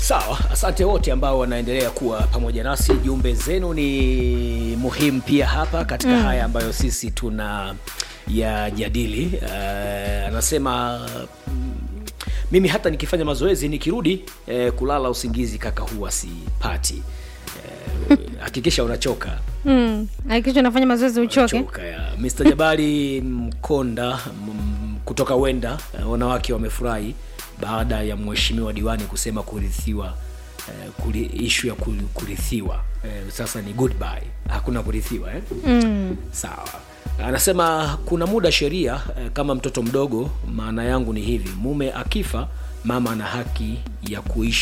sawa asante wote ambao wanaendelea kuwa pamoja nasi jumbe zenu ni muhimu pia hapa katika mm. haya ambayo sisi tuna yajadili uh, anasema mm, mimi hata nikifanya mazoezi nikirudi eh, kulala usingizi kaka huwa sipati Eh, hakikisha unachoka mm. hakikisha unafanya mazoezi uchoke Choka ya Mr. Jabali Mkonda m- kutoka Wenda, eh, wanawake wamefurahi baada ya mheshimiwa diwani kusema kurithiwa eh, kuri, ishu ya kuri- kurithiwa eh, sasa ni goodbye, hakuna kurithiwa eh? mm. Sawa. Anasema kuna muda sheria eh, kama mtoto mdogo, maana yangu ni hivi, mume akifa, mama ana haki ya kuishi